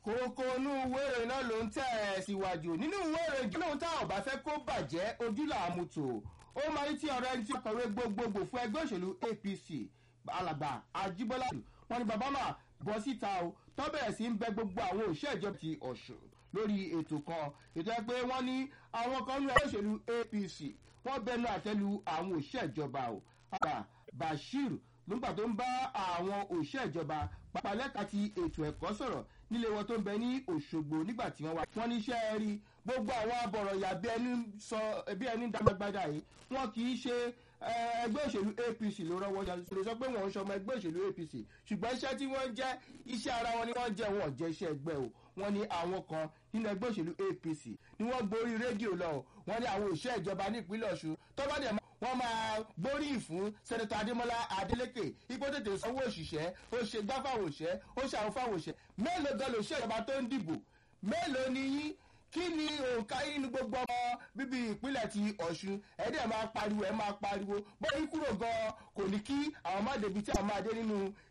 kókó inú ìwé ìròyìn náà ló ń tẹ̀ ẹ́ síwájú nínú ìwé ìròyìn lóhun táwọn ọba fẹ́ kó bàjẹ́ ojú làámu tò ó máa ń tí ọ̀rọ̀ ẹni tí ọkọ̀wé gbogbogbò fún ẹgbẹ́ òṣèlú apc alàgbà ajíbọ́lá wọn ni bàbá máa bọ́ síta o tó bẹ̀rẹ̀ sí ń bẹ gbogbo àwọn òṣìṣẹ́ ìjọba ti ọ̀ṣun lórí ètò kan ètò ẹ pé wọ́n ní àwọn kan ní ẹgbẹ́ òṣèlú apc wọ́n bẹnu àtẹ́lu àwọn òṣìṣẹ́ ìjọba o àgbà bashir nígbà tó ń bá àwọn òṣìṣẹ́ ìjọba pàpàlẹ́ka ti ètò ẹ̀kọ́ sọ̀rọ̀ nílé wọn tó ń bẹ ní òṣogbo nígbà tí wọ́n wá. wọ́n ní iṣẹ́ rí gbogbo àwọn abọ̀rọ̀yà bí ẹni sọ bí ẹni dágbàgbàdà yìí wọ́n kì í ṣe ẹgbẹ́ òṣèlú apc ló rọ́wọ́ ṣe sọ pé wọ́n ń ṣọmọ ẹgbẹ́ òṣèlú apc ṣùgbọ́n iṣẹ́ tí wọ́n jẹ́ iṣẹ́ ara wọn ni wọ́n jẹ́ wọn jẹ́ iṣẹ́ ẹgbẹ́ o wọ́n ní àwọn kan nínú ẹgbẹ́ òṣèlú apc ni wọ́n gborí rédíò lọ wọ́n ní àwọn òṣìṣẹ́ ìjọba ní ìpínlẹ̀ ọ̀ṣun tó bá dẹ̀ wọ́n máa gbóríyìn fún sẹ́nẹ́tọ̀ adémọ́lá adélékè ipò tètè sanwó òṣìṣẹ́ ó ṣe gbá fáwọn òṣìṣẹ́ ó ṣàwọn fáwọn òṣìṣẹ́ mélòó gan lòṣìṣẹ́ ìjọba tó ń dìbò mélòó ni yín kí ni òǹkà yín nínú gbogbo ọmọ bíbí ìpínlẹ̀ ti ọ̀ṣun ẹ̀ẹ́dẹ̀ máa pariwo ẹ̀ máa pariwo bóyá kúrò gan kò ní kí àwọn má débi tí àwọn máa dé nínú